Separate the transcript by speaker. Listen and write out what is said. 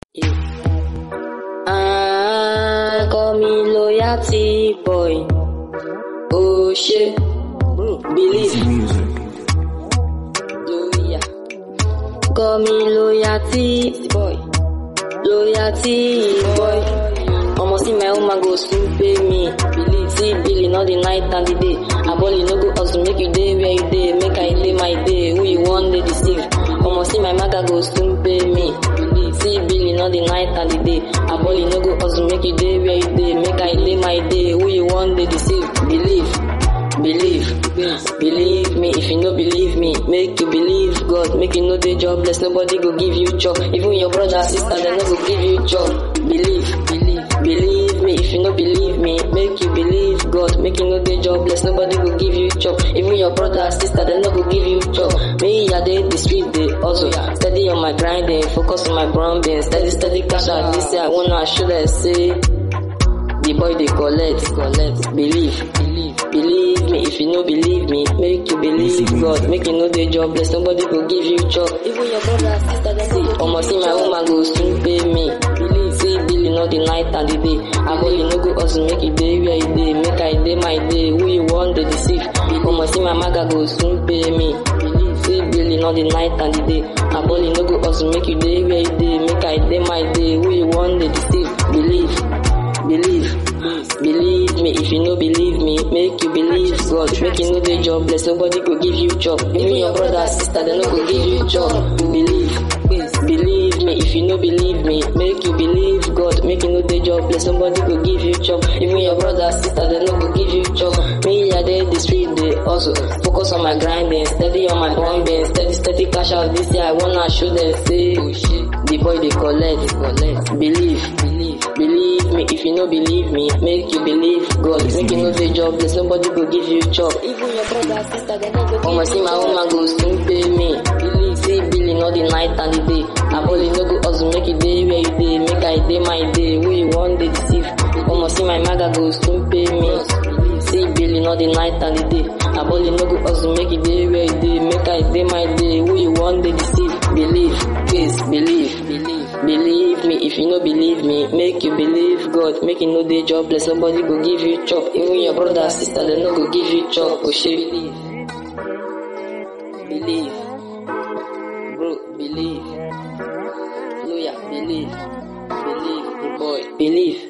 Speaker 1: Ah, call me loyalty boy. Oh shit, believe. Loyal. Call me loyalty boy. Loyalty boy. Omo see my woman go soon pay me. Believe see billing all the night and the day. Aboli no go hustle make you day where you day. Make I day my day. Who you want they deceive. Omo see my maga go soon pay me. Believe see billing all the night and the day. Aboli no go hustle make you day where you day. Make I day my day. Who you want they deceive. Believe. Believe, believe me. If you no believe me, make you believe God. Make you know the jobless. Nobody go give you job. Even your brother, sister, they no go give you job. Believe, believe, believe me. If you no believe me, make you believe God. Make you know the jobless. Nobody go give you job. Even your brother, sister, they no go give you job. Me, I did the street, they also steady on my grinding, focus on my branding, steady, steady cash out. This year, I wanna should I say. The boy they collect, collect, believe, believe, believe me. If you no believe me, make you believe God. Make you know the jobless, nobody go give you job. Even your brother, sister, they see. Almost see my woman go soon pay me. Believe, see billing all the night and the day. I go you no go hustle, make you day where you day. Make I day my day. Who you want to deceive? Almost see my maga go soon pay me. Believe, see billing all the night and the day. I go you no go hustle, make you day where you day. Make I day my day. Who you want to deceive? Believe. Believe, believe me. If you no believe me, make you believe God. Make you know the jobless. Nobody go give you job. Even your brother, sister, they no go give you job. Believe, believe me. If you no believe me, make you believe God. Make you know the jobless. Nobody go give you job. Even your brother, sister, they no go give you job. Me, I did the street, they also focus on my grinding, steady on my bombing, steady, steady cash out. This year, I wanna show them say, the boy they collect, collect. Believe, believe, believe me. If you no believe me, make you believe God. Make you know the jobless. Nobody go give you job. Even your brother, sister, they no go give Omo see my woman go soon pay me. Believe, see billing all the night and the day. I only no go hustle, make you day where you day. Make I day my day. Who you want they deceive? Omo see my maga go soon pay me. See billing all the night and the day. I only no go hustle, make you day where you day. Make I day my day. Who you want they deceive? Believe, please believe, believe, believe me. If you no believe me, make you believe God. Make you know the jobless. Somebody go give you chop. Even your brother, sister, they no go give you chop. Oh shit, believe, believe, bro, believe, Hallelujah, believe, believe, the boy, believe.